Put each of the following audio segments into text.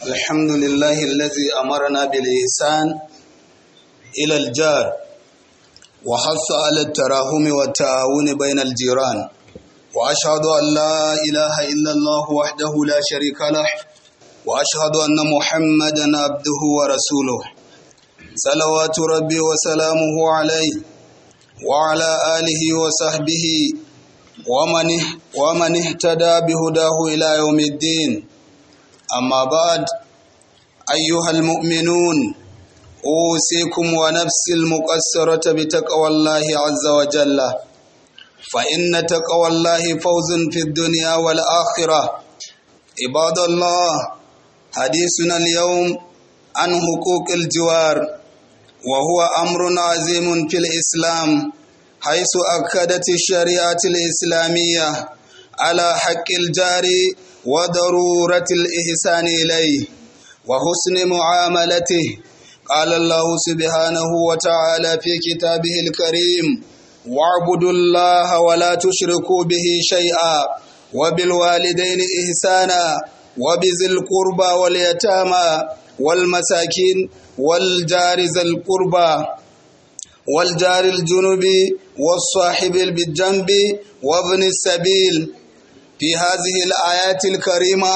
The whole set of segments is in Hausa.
الحمد لله الذي أمرنا بالإحسان إلى الجار وحث على التراحم والتعاون بين الجيران وأشهد أن لا إله إلا الله وحده لا شريك له وأشهد أن محمدا عبده ورسوله صلوات ربي وسلامه عليه وعلى آله وصحبه ومن ومن اهتدى بهداه إلى يوم الدين أما بعد أيها المؤمنون أوصيكم ونفسي المقصرة بتقوى الله عز وجل فإن تقوى الله فوز في الدنيا والآخرة عباد الله حديثنا اليوم عن حقوق الجوار وهو أمر عظيم في الإسلام حيث أكدت الشريعة الإسلامية على حق الجار وضرورة الإحسان إليه وحسن معاملته قال الله سبحانه وتعالى في كتابه الكريم واعبدوا الله ولا تشركوا به شيئا وبالوالدين إحسانا وبذي القربى واليتامى والمساكين والجار ذي القربى والجار الجنب والصاحب بالجنب وابن السبيل في هذه الآيات الكريمة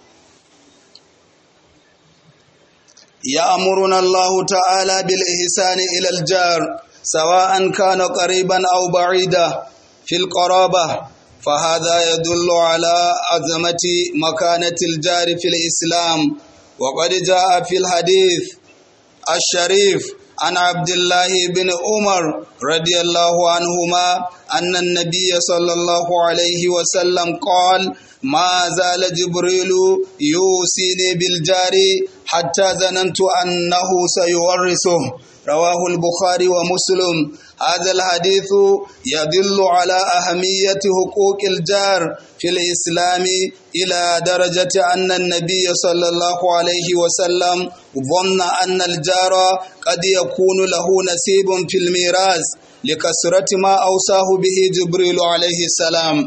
يأمرنا الله تعالى بالإحسان إلى الجار سواء كان قريبا أو بعيدا في القرابة فهذا يدل على عظمة مكانة الجار في الإسلام وقد جاء في الحديث الشريف عن عبد الله بن عمر رضي الله عنهما أن النبي صلى الله عليه وسلم قال ما زال جبريل يوصيني بالجار حتى ظننت أنه سيورثه رواه البخاري ومسلم هذا الحديث يدل على أهمية حقوق الجار في الإسلام إلى درجة أن النبي صلى الله عليه وسلم ظن أن الجار قد يكون له نصيب في الميراث لكثرة ما أوصاه به جبريل عليه السلام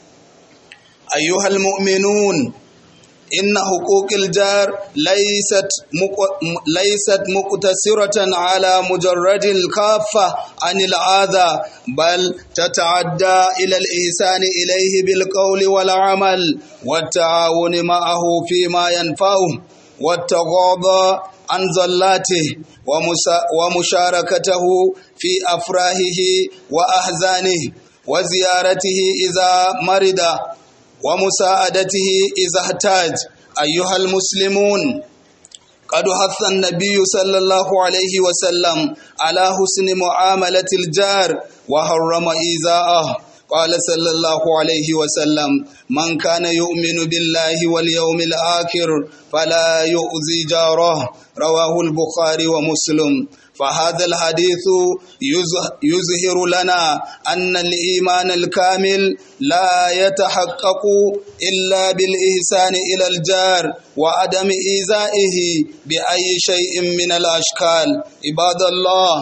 أيها المؤمنون إن حقوق الجار ليست مق... ليست مقتصرة على مجرد الكافة عن العادة بل تتعدى إلى الإحسان إليه بالقول والعمل والتعاون معه فيما ينفعه والتغاضى عن زلاته ومسا... ومشاركته في أفراحه وأحزانه وزيارته إذا مرض ومساعدته إذا احتاج أيها المسلمون قد حث النبي صلى الله عليه وسلم على حسن معاملة الجار وحرم إيذاءه قال صلى الله عليه وسلم من كان يؤمن بالله واليوم الآخر فلا يؤذي جاره رواه البخاري ومسلم فهذا الحديث يظهر لنا أن الإيمان الكامل لا يتحقق إلا بالإحسان إلى الجار وعدم إيذائه بأي شيء من الأشكال عباد الله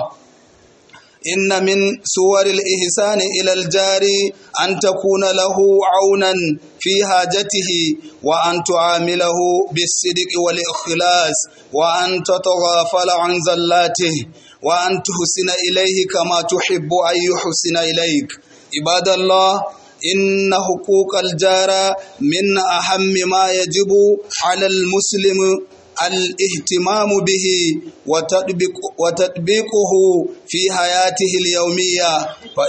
إن من صور الإحسان إلى الجار أن تكون له عونا في حاجته وأن تعامله بالصدق والإخلاص وأن تتغافل عن زلاته وأن تحسن إليه كما تحب أن يحسن إليك عباد الله إن حقوق الجار من أهم ما يجب على المسلم الاهتمام به وتطبيق وتطبيقه في حياته اليومية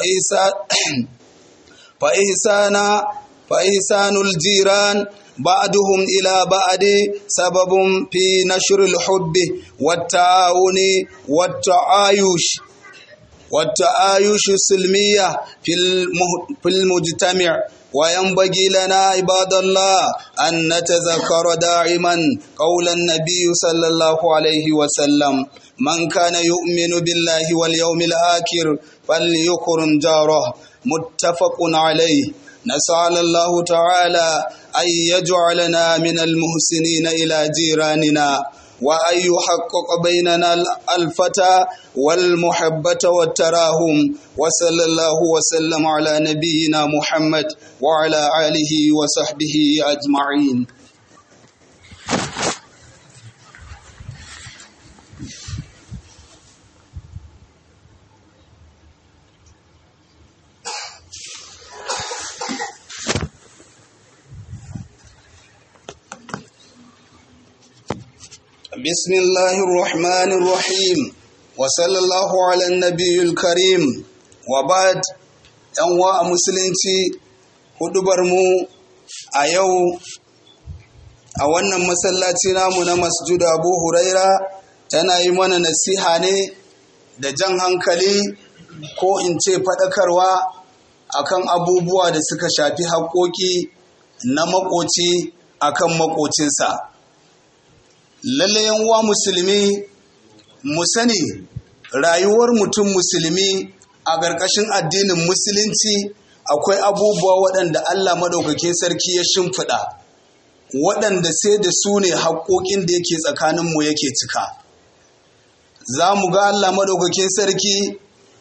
فإحسان فإحسان الجيران بعضهم إلى بعض سبب في نشر الحب والتعاون والتعايش والتعايش السلمية في المجتمع وينبغي لنا عباد الله أن نتذكر دائما قول النبي صلى الله عليه وسلم من كان يؤمن بالله واليوم الآخر فليكرم جاره متفق عليه نسأل الله تعالى أن يجعلنا من المحسنين إلى جيراننا وأن يحقق بيننا الفتى والمحبة والتراهم وصلى الله وسلم على نبينا محمد وعلى آله وصحبه أجمعين بسم الله الرحمن الرحيم وصلى الله على النبي الكريم وبعد ‘yan a musulunci hudubarmu a yau a wannan masallaci namu na masjid abu huraira tana yi mana nasiha ne da jan hankali ko in ce faɗakarwa akan abubuwa da suka shafi haƙoƙi na makoci akan makocinsa lalle uwa musulmi mu sani rayuwar mutum musulmi a ƙarƙashin addinin musulunci akwai abubuwa waɗanda Allah maɗaukakin sarki ya shimfiɗa waɗanda sai da su ne haƙoƙin da yake tsakaninmu yake cika za mu ga Allah maɗaukakin sarki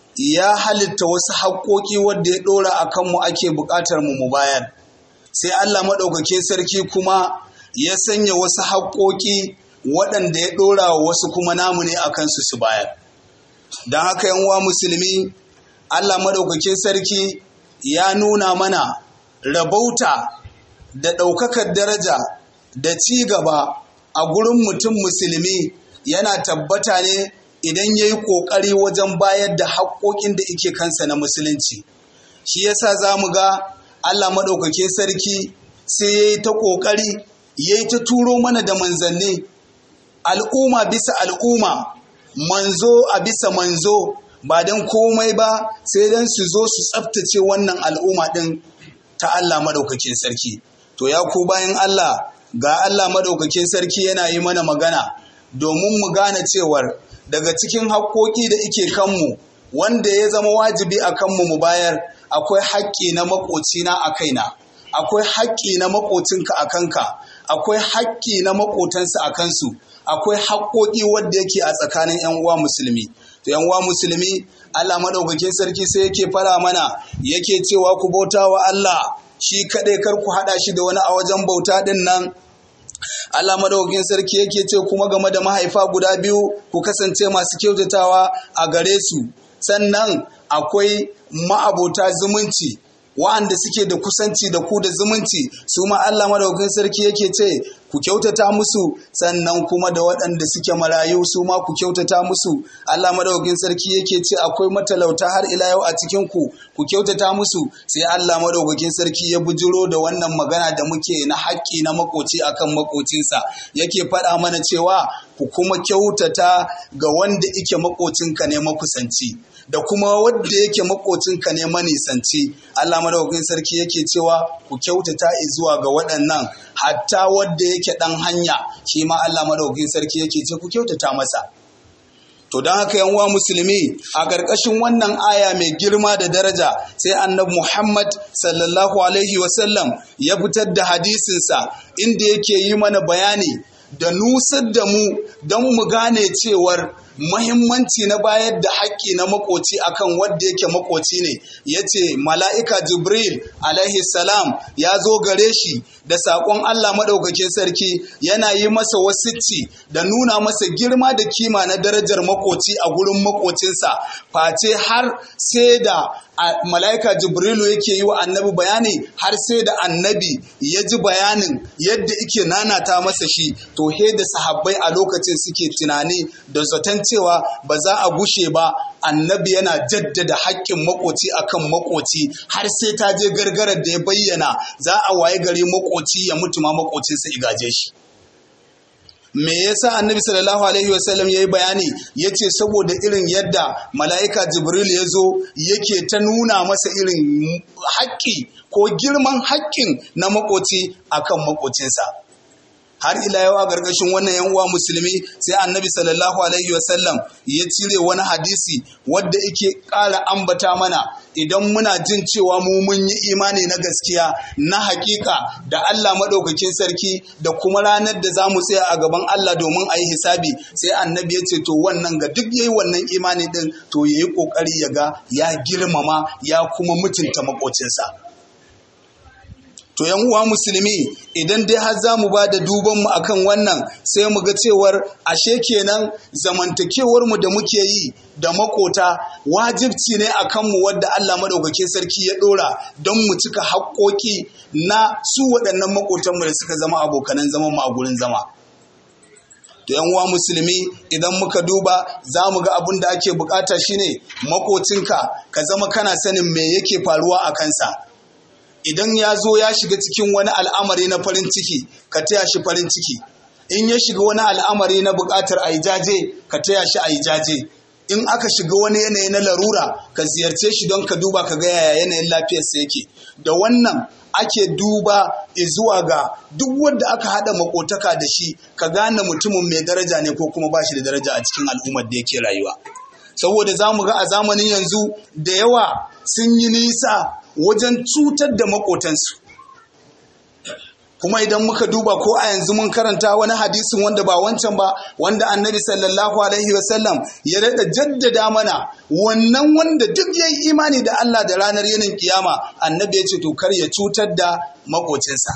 ya halitta wasu haƙoƙi wadda ya ɗora a kanmu ake buƙatar mu mu bayar sai Allah maɗaukakin sarki kuma ya sanya wasu haƙoƙi waɗanda ya ɗora wa wasu kuma namu ne a kansu su bayar don haka uwa musulmi Allah maɗaukakin sarki ya nuna mana rabauta da ɗaukakar daraja da ci gaba a gurin mutum musulmi yana tabbata ne idan ya yi ƙoƙari wajen bayar da haƙoƙin da ike kansa na musulunci shi yasa za mu ga Allah maɗaukakin sarki sai ya yi ta ƙoƙari ya yi ta turo mana da manzanni al'umma bisa al'umma manzo a bisa manzo ba don komai ba sai don su zo su tsabtace wannan al'umma ɗin ta Allah maɗaukakin sarki to ya ku bayan Allah ga Allah maɗaukakin sarki yana yi mana magana domin mu gane cewar daga cikin haƙoƙi da ike kanmu wanda ya zama wajibi a kanmu mu bayar akwai haƙƙi na maƙocina a kaina akwai haƙƙi na maƙocinka a kanka akwai haƙƙi na maƙotansa a kansu akwai haƙoƙi wadda yake a tsakanin 'yan uwa musulmi to 'yan uwa musulmi Allah maɗaukakin sarki sai yake fara mana yake cewa ku bauta wa Allah shi kaɗai kar ku haɗa shi da wani a wajen bauta ɗin nan Allah madaukakin sarki yake ce kuma game da mahaifa guda biyu ku kasance masu kyautatawa a gare su sannan akwai ma'abota zumunci wa'anda suke da kusanci da ku da zumunci su ma Allah madaukakin sarki yake ce ku kyautata musu sannan kuma da waɗanda suke marayu su ma ku kyautata musu Allah madaukakin sarki yake ce akwai matalauta har ila yau a cikin ku ku kyautata musu sai Allah madaukakin sarki ya bujiro da wannan magana da muke na haƙƙi na makoci akan makocinsa yake faɗa mana cewa ku kuma kyautata ga wanda ike makocinka ne makusanci da kuma wanda yake makocinka ne manisanci Allah madaukakin sarki yake cewa ku kyautata zuwa ga waɗannan hatta wanda yake ɗan hanya shi ma Allah madaukakin sarki yake ce ku kyautata masa to don haka yan uwa musulmi a ƙarƙashin wannan aya mai girma da daraja sai annabi Muhammad sallallahu alaihi wasallam ya fitar da hadisinsa inda yake yi mana bayani da nusar da mu don mu gane cewar mahimmanci na bayar da haƙƙi na makoci akan wanda yake makoci ne ya ce mala'ika jibril alaihi salam ya zo gare shi da saƙon allah maɗaukakin sarki yana yi masa wasicci da nuna masa girma da kima na darajar makoci a gurin makocinsa face har sai da mala'ika jibrilu yake yi wa annabi bayani har sai da annabi ya ji bayanin yadda ike nanata masa shi to he da sahabbai a lokacin suke tunani da zaton cewa ba za a gushe ba annabi yana jaddada haƙƙin makoci akan makoci har sai ta je gargarar da ya bayyana za a waye gari makoci ya mutu ma makocinsa igaje shi me yasa annabi sallallahu alaihi wasallam ya yi bayani ya ce saboda irin yadda mala'ika jibril ya zo yake ta nuna masa irin haƙƙi ko girman haƙƙin na makoci akan makocinsa har ila yau a gargashin wannan yan uwa musulmi sai annabi sallallahu alaihi wasallam ya cire wani hadisi wadda yake ƙara ambata mana idan muna jin cewa mu mun yi imani na gaskiya na hakika da Allah maɗaukakin sarki da kuma ranar da za mu tsaya a gaban Allah domin a yi hisabi sai annabi ya ce to wannan ga duk yayi wannan imani din to ya yi ƙoƙari ya ga ya girmama ya kuma mutunta maƙocinsa. To yan uwa musulmi idan dai har za mu ba da dubanmu akan wannan sai mu ga cewar ashe kenan zamantakewar mu da muke yi da makota wajibci ne a kanmu wadda Allah madaukakin sarki ya dora don mu cika haƙƙoƙi na su waɗannan makotanmu da suka zama abokanan zaman mu a gurin zama. to yan uwa musulmi idan muka duba za mu ga abin da ake bukata shine makocinka ka zama kana sanin me yake faruwa a kansa idan ya zo ya shiga cikin wani al'amari na farin ciki ka taya shi farin ciki in ya shiga wani al'amari na bukatar a yi jaje ka taya shi a yi jaje in aka shiga wani yanayi na larura ka ziyarce shi don ka duba ka ga yaya yanayin lafiyarsa yake da wannan ake duba zuwa ga duk wanda aka hada makotaka da shi ka gane mutumin mai daraja ne ko kuma ba shi da daraja a cikin al'ummar da yake rayuwa saboda za mu ga a zamanin yanzu da yawa sun yi nisa wajen cutar da makotansu kuma idan muka duba ko a yanzu mun karanta wani hadisin wanda ba wancan ba wanda annabi sallallahu alaihi wasallam ya daɗa jaddada mana wannan wanda duk ya yi imani da Allah da ranar yanin kiyama annabi ya ce to kar ya cutar da makocinsa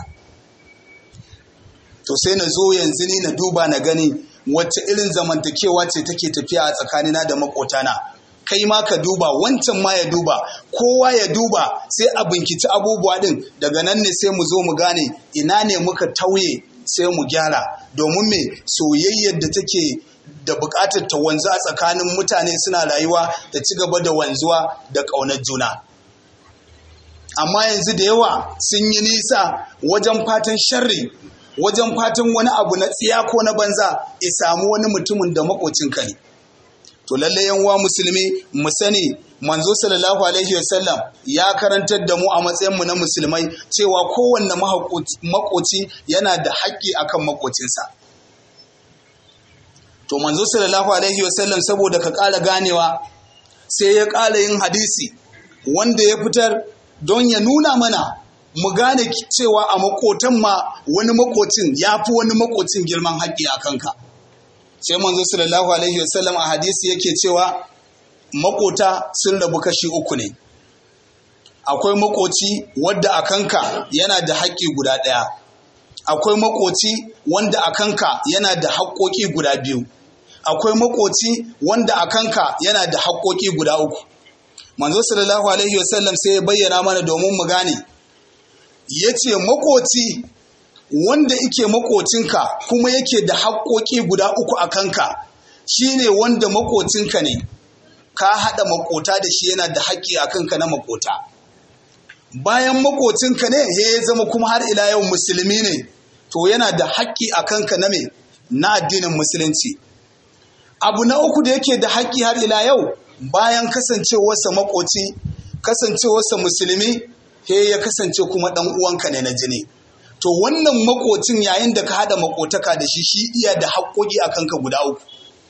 to sai na zo yanzu ni na duba na gani wacce irin zamantakewa ce take tafiya a tsakanina da makotana kai ma ka duba wancan ma ya duba kowa ya duba sai a binkici abubuwa din daga nan ne sai mu zo mu gane ina ne muka tauye sai mu gyara domin me soyayyar da take da buƙatar ta wanzu a tsakanin mutane suna rayuwa ta ci gaba da wanzuwa da ƙaunar juna amma yanzu da yawa sun yi nisa wajen fatan sharri wajen fatan wani abu na tsiya ko na banza ya samu wani mutumin da makocinka ne to lalle yanwa musulmi mu sani manzo sallallahu alaihi wasallam ya karantar da mu a matsayin mu na musulmai cewa kowanne makoci yana da haƙƙi akan makocinsa to manzo sallallahu alaihi wasallam saboda ka ƙara ganewa sai ya ƙara yin hadisi wanda ya fitar don ya nuna mana mu gane cewa a makotan ma wani makocin ya fi wani makocin girman haƙƙi a kanka sai manzo sallallahu alaihi wasallam a hadisi yake cewa makota sun rabu kashi uku ne akwai makoci wadda a kanka yana da haƙƙi guda ɗaya akwai makoci wanda a kanka yana da haƙƙoƙi guda biyu akwai makoci wanda a kanka yana da haƙƙoƙi guda uku manzo sallallahu alaihi wasallam sai ya bayyana mana domin mu gane ya ce makoci wanda ike makocinka kuma yake da haƙƙoƙi guda uku a kanka shine wanda makocinka ne ka haɗa makota da shi yana da haƙƙi a kanka na makota bayan makocinka ne ya zama kuma har ila yau musulmi ne to yana da haƙƙi a kanka na me na addinin musulunci abu na uku da yake da haƙƙi har ila yau bayan kasancewarsa makoci kasancewarsa musulmi he ya kasance kuma ɗan uwanka ne na jini to wannan makocin yayin da ka hada makotaka da shi shi iya da haƙƙoƙi a kanka guda uku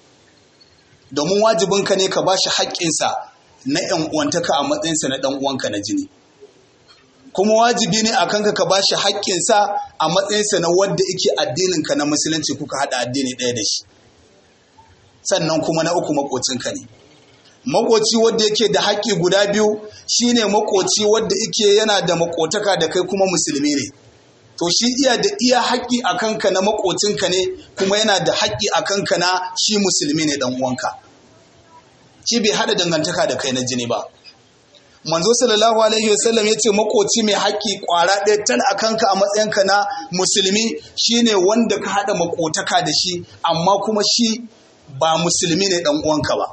domin wajibinka ne ka bashi haƙƙinsa na ‘yan uwantaka a matsayinsa na ɗan uwanka na jini kuma wajibi ne a kanka ka bashi haƙƙinsa a matsayinsa na wadda ike addininka na musulunci kuka hada addini ɗaya da shi sannan kuma na uku makocinka ne makoci wadda yake da haƙƙi guda biyu shine makoci wadda ike yana da makotaka da kai kuma musulmi ne to shi iya da iya haƙƙi a kanka na makocinka ne kuma yana da haƙƙi a kanka na shi musulmi ne dan uwanka shi bai haɗa dangantaka da kai na jini ba manzo sallallahu alaihi wasallam ya ce makoci mai haƙƙi ƙwara ɗaya tal a kanka a matsayinka na musulmi shine wanda ka haɗa makotaka da shi amma kuma shi ba musulmi ne dan uwanka ba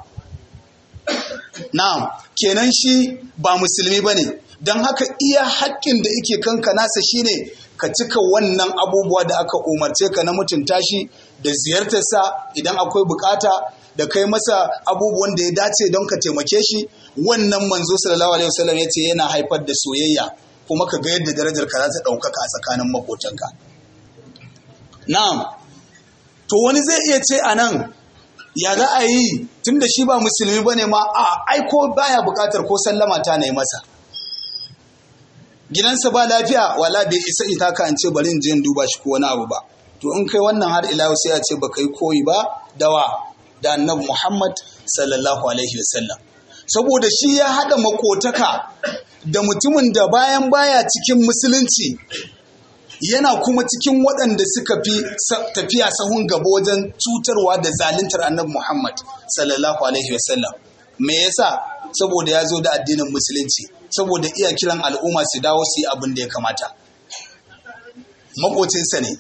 na'am kenan shi ba musulmi ba ne don haka iya haƙƙin da ike kanka nasa shine ka cika wannan abubuwa da aka umarce ka na mutunta shi da ziyartarsa idan akwai bukata da kai masa abubuwan da ya dace don ka taimake shi wannan manzo sallallahu alaihi wasallam ya ce yana haifar da soyayya kuma ka ga yadda darajar ka za ta ɗaukaka a tsakanin makotanka na'am to wani zai iya ce a nan ya za a yi tun da shi ba musulmi ba ne ma a aiko baya bukatar ko sallama ta na yi masa gidansa ba lafiya wala bai isa ita ka an ce bari in je in duba shi ko wani abu ba to in kai wannan har ila sai a ce baka yi koyi ba dawa da annabi Muhammad sallallahu alaihi wasallam saboda shi ya hada makotaka da mutumin da bayan baya cikin musulunci yana kuma cikin waɗanda suka fi tafiya sahun gaba wajen cutarwa da zaluntar annabi Muhammad sallallahu alaihi wasallam me yasa saboda ya zo da addinin musulunci saboda iya kiran al'umma su dawo su yi abin da ya kamata makocinsa ne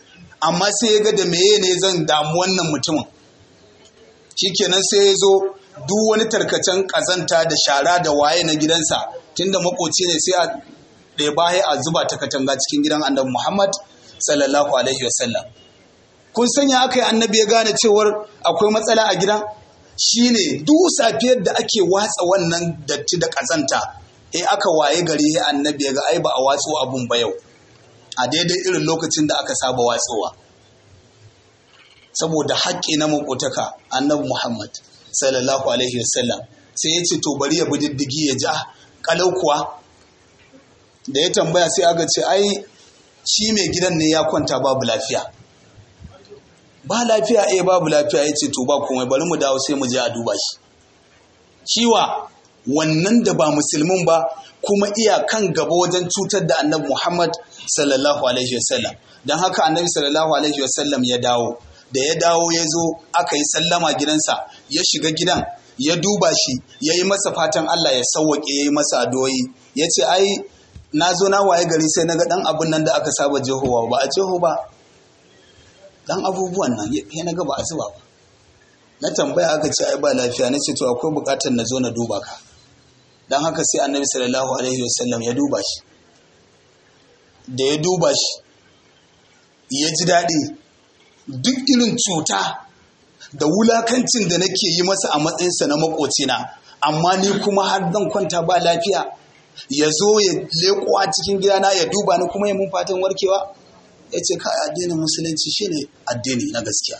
amma sai ya ga da meye ne zan damu wannan mutumin shikenan sai ya zo duk wani tarkacen kazanta da shara da waye na gidansa tunda makoci ne sai a ɗeba a zuba ta katanga cikin gidan annabi Muhammad sallallahu alaihi wasallam kun sanya aka yi annabi ya gane cewar akwai matsala a gidan shine duk safiyar da ake watsa wannan datti da kazanta eh aka waye gari ya annabi ya ga ai ba a watso abun ba yau a daidai irin lokacin da aka saba watsowa saboda haƙƙi na makotaka annabi Muhammad sallallahu alaihi wasallam sai ya ce to bari ya bi diddigi ya ja kalau kuwa da ya tambaya sai aka ce ai shi mai gidan ne ya kwanta babu lafiya ba lafiya eh babu lafiya ya ce to ba komai bari mu dawo sai mu je a duba shi ciwa wannan da ba musulmin ba kuma iya kan gaba wajen cutar da annabi Muhammad sallallahu alaihi wasallam don haka annabi sallallahu alaihi wasallam ya dawo da ya dawo ya zo aka yi sallama gidansa ya shiga gidan ya duba shi ya yi masa fatan Allah ya sauwaƙe ya yi masa adoyi ya ce ai na zo na waye gari sai na ga ɗan abin nan da aka saba jehowa ba a jeho ba ɗan abubuwan nan ya na ga ba a zuba ba na tambaya aka ce ai ba lafiya na ce to akwai buƙatar na zo na duba ka don haka sai annabi sallallahu alaihi wasallam ya duba shi da ya duba shi ya ji daɗi duk irin cuta da wulakancin da nake yi masa a matsayinsa na makocina amma ni kuma har zan kwanta ba lafiya ya zo ya leko a cikin gidana ya duba ni kuma ya mun fatan warkewa ya ce kai addinin musulunci shine addini na gaskiya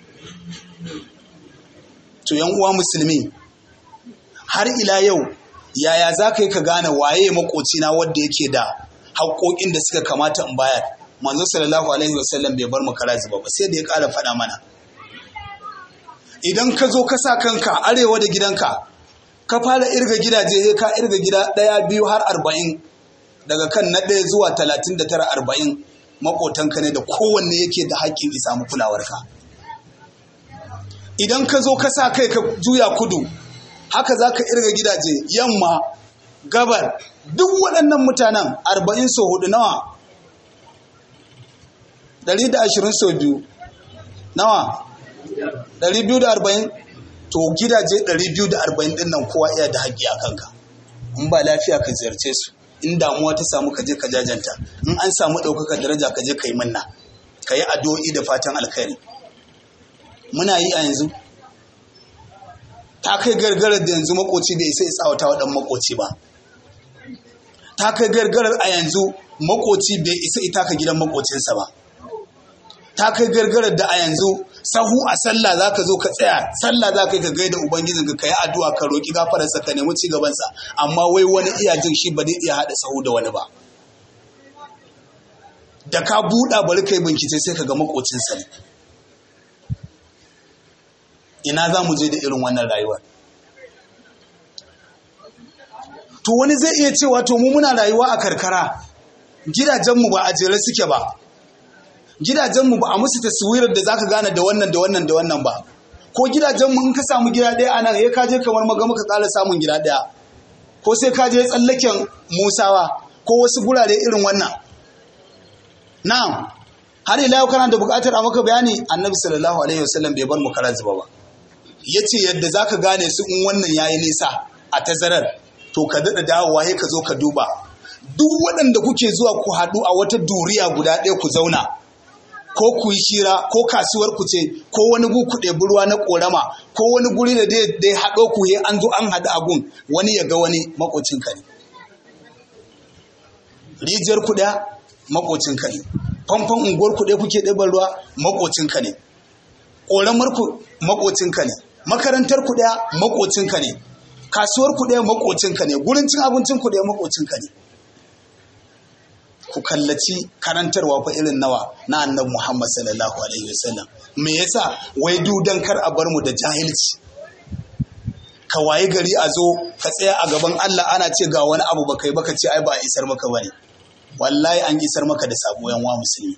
to yan uwa musulmi har ila yau yaya za ka yi ka gane waye makocina wadda yake da haƙoƙin da suka kamata in bayar manzo sallallahu alaihi wasallam bai bar mu kara zuba ba sai da ya ƙara faɗa mana idan ka zo ka sa kanka arewa da gidanka ka fara irga gidaje sai ka irga gida ɗaya biyu har arba'in daga kan na ɗaya zuwa talatin da tara arba'in maƙotanka ne da kowanne yake da haƙƙin isa mu kulawarka idan ka zo ka sa kai ka juya kudu haka za ka irga gidaje yamma gabar duk waɗannan mutanen arba'in so hudu nawa ɗari da ashirin so biyu nawa ɗari biyu da arba'in to gidaje ɗari biyu da arba'in ɗin nan kowa iya da haƙƙi a kanka in ba lafiya ka ziyarce su in damuwa ta samu ka je ka jajanta in an samu ɗaukaka daraja ka je ka yi manna ka yi addu'o'i da fatan alkhairi muna yi a yanzu ta kai gargarar da yanzu makoci bai sai tsawata wa ɗan makoci ba ta kai gargarar a yanzu makoci bai isa ita ka gidan makocinsa ba ta kai gargarar da a yanzu sahu a sallah za ka zo ka tsaya sallah za ka yi ka gaida ubangijin ka yi addu'a ka roƙi gafararsa ka nemi cigabansa amma wai wani iya jin shi ba zai iya haɗa sahu da wani ba da ka buɗa bari ka yi bincike sai ka ga makocinsa ne ina za mu je da irin wannan rayuwar to wani zai iya cewa to mu muna rayuwa a karkara gidajenmu ba a jere suke ba gidajenmu ba a musu taswirar da zaka gane da wannan da wannan da wannan ba ko gidajenmu in ka samu gida ɗaya a nan ya kaje kamar magama ka ƙara samun gida ɗaya ko sai ka je tsallaken musawa ko wasu gurare irin wannan na'am har ila yau kana da buƙatar a maka bayani annabi sallallahu alaihi wasallam bai bar mu kara zuba ba yace yadda zaka gane su in wannan yayi nisa a tazarar to ka daɗa dawowa sai ka zo ka duba duk waɗanda kuke zuwa ku haɗu a wata duriya guda ɗaya ku zauna ko ku yi shira ko kasuwar ku ce ko wani gu ku ɗebi ruwa na ƙorama ko wani guri da dai haɗo ku he an zo an haɗu a gun wani ya ga wani makocin ka ne rijiyar ku ɗaya makocin ka ne famfon unguwar ku ɗaya kuke ɗeban ruwa makocin ka ne ƙoramar ku makocin ka ne makarantar ku ɗaya makocin ka ne kasuwar ku ɗaya makocin ka ne gurin cin abincin ku ɗaya makocin ka ne ku kallaci karantarwa fa irin nawa na annabi Muhammad sallallahu alaihi wasallam me yasa wai dudan kar a bar mu da jahilci ka waye gari a zo ka tsaya a gaban Allah ana ce ga wani abu baka yi baka ce ai ba a isar maka bane wallahi an isar maka da sabo yan wa musulmi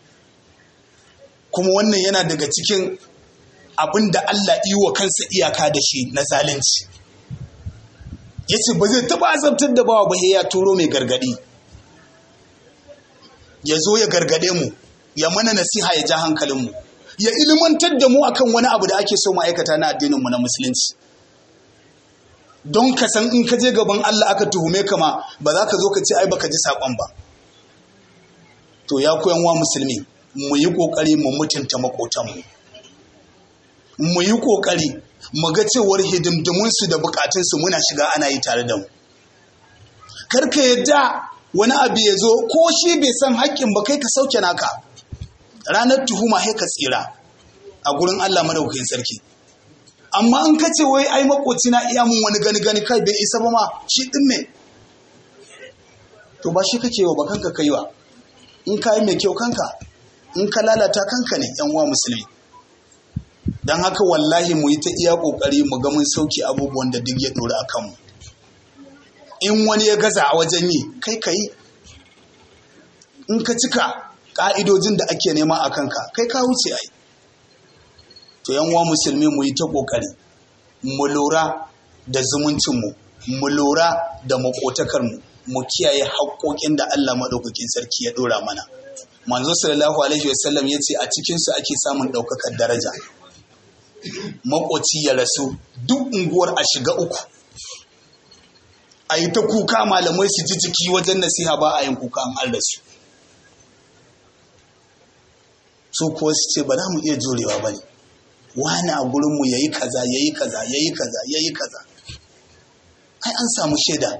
kuma wannan yana daga cikin abin da Allah yi wa kansa iyaka da shi na zalunci yace ba zai taba azabtar da bawa ba ya turo mai gargadi ya zo ya gargade mu ya mana nasiha ya ja hankalinmu ya ilimantar da mu akan wani abu da ake so mu aikata na addininmu na musulunci don ka san in ka je gaban Allah aka tuhume ka ma ba za ka zo ka ce ai baka ji saƙon ba to ya koyan wa musulmi mu yi ƙoƙari mu mutunta maƙotanmu mu yi ƙoƙari mu ga cewar hidimdimunsu da bukatunsu muna shiga ana yi tare da mu karka yadda wani abu ya zo ko shi bai san haƙƙin ba kai ka sauke naka ranar tuhuma sai ka tsira a gurin Allah madaukakin sarki amma in ka ce wai ai makoci na iya mun wani gani gani kai bai isa ba ma shi din ne to ba shi kake wa ba kanka kaiwa in ka yi mai kyau kanka in ka lalata kanka ne yan uwa musulmi don haka wallahi mu yi ta iya ƙoƙari mu ga mun sauke abubuwan da duk ya ɗori a kanmu in wani ya gaza a wajen yi kai ka yi in ka cika ƙa'idojin da ake nema a kanka kai ka wuce ai to yan uwa musulmi mu yi ta ƙoƙari mu lura da zumuncinmu mu lura da maƙotakarmu mu kiyaye haƙoƙin da Allah maɗaukakin sarki ya ɗora mana manzo sallallahu alaihi wasallam ya ce a cikinsu ake samun ɗaukakar daraja makoci ya rasu duk unguwar a shiga uku a yi ta kuka malamai su ji jiki wajen nasiha ba a yin kuka an rasu su kuwa su ce ba za mu iya jurewa ba ne wani a gurinmu ya yi kaza ya yi kaza ya yi kaza ya yi kaza ai an samu shaida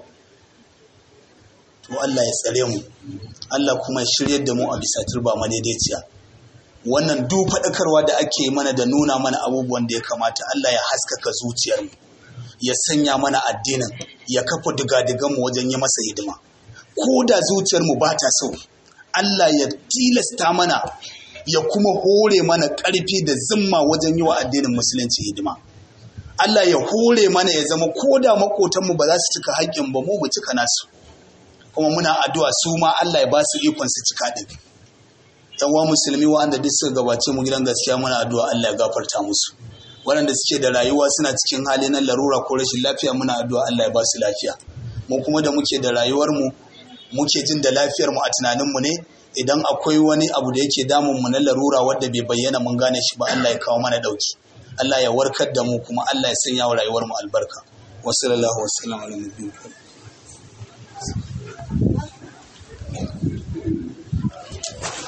to Allah ya tsare mu Allah kuma ya shiryar da mu a bisa turba madaidaiciya wannan duk faɗakarwa da ake mana da nuna mana abubuwan da ya kamata Allah ya haskaka zuciyarmu ya sanya mana addinin ya kafa digadiganmu wajen yi masa hidima ko da zuciyarmu ba ta so Allah ya tilasta mana ya kuma hore mana ƙarfi da zimma wajen yi wa addinin musulunci hidima Allah ya hore mana ya zama ko da makotanmu ba za su cika haƙƙin ba mu mu cika nasu kuma muna addu'a su ma Allah ya ba su ikon su cika din yan musulmi wanda duk suka gabace mu gidan gaskiya muna addu'a Allah ya gafarta musu waɗanda suke da rayuwa suna cikin hali na larura ko rashin lafiya muna addu'a Allah ya ba su lafiya mu kuma da muke da rayuwar mu muke jin da lafiyar mu a tunanin mu ne idan akwai wani abu da yake damun mu na larura wanda bai bayyana mun gane shi ba Allah ya kawo mana dauki Allah ya warkar da mu kuma Allah ya sanya wa rayuwar mu albarka wa sallallahu wa sallam ala nabiyina